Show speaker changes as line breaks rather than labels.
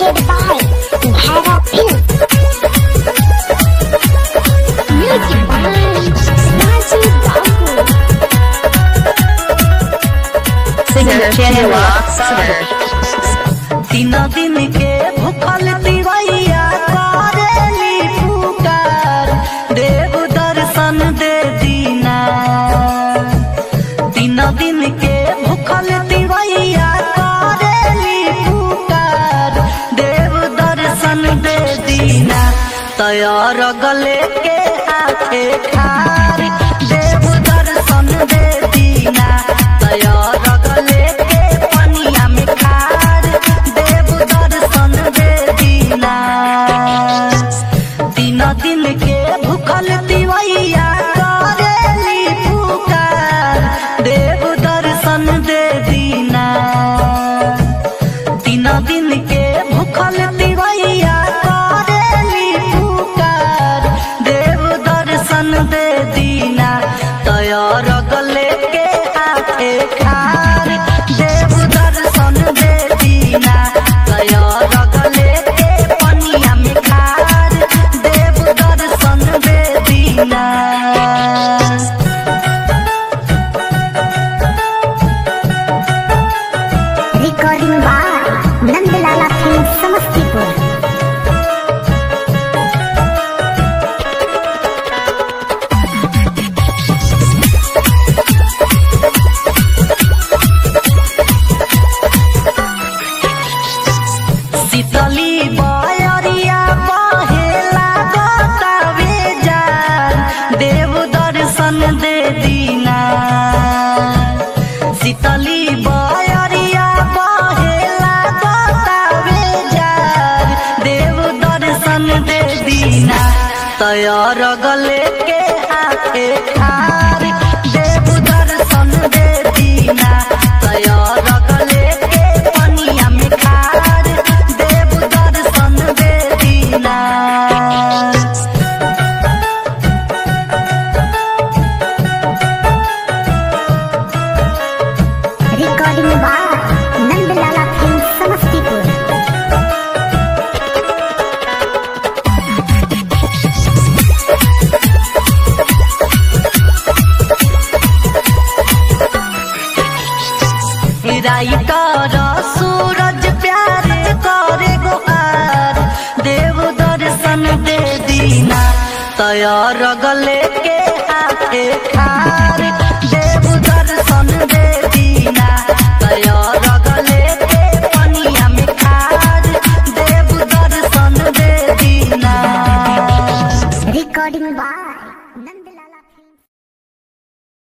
presented by Dhara Film. Music by Raju Babu.
Singer Chandra Sutter.
तीन दिन के भूखल दिवैया करेली पुकार देव दर्शन दे दीना तीन दिन के भूखल दिवैया करेली पुकार देव दर्शन दे दीना तैयार गले के हाथे खार देव दर्शन दे दीना तैयार गले के पनिया में खार देव दर्शन दे दीना तीन दिन के भूखल दिवैया करेली पुकार देव दर्शन दे दीना तीन दिन के भूखल दिवैया करेली पुकार देव दर्शन दे दीना तैयार गले के हाथे खार देव दर्शन दे दीना तैयार गले के पनिया में खार देव दर्शन दे दीना
Recording by Nandlala Film Samastipur.
शीतली बयरिया बहेला गोतावे जान देव दर्शन दे दीना शीतली बयरिया बहेला गोतावे जान देव दर्शन दे दीना तैयार गले के हाथे खार देव दर्शन दे दीना तैयार गले के पनिया में खार देव दर्शन दे दीना
Recording by Nandlala Film Samastipur.
Writer Suraj Pyare करे गोहार देव दर्शन दे दीना तैयार गले के हाथे खार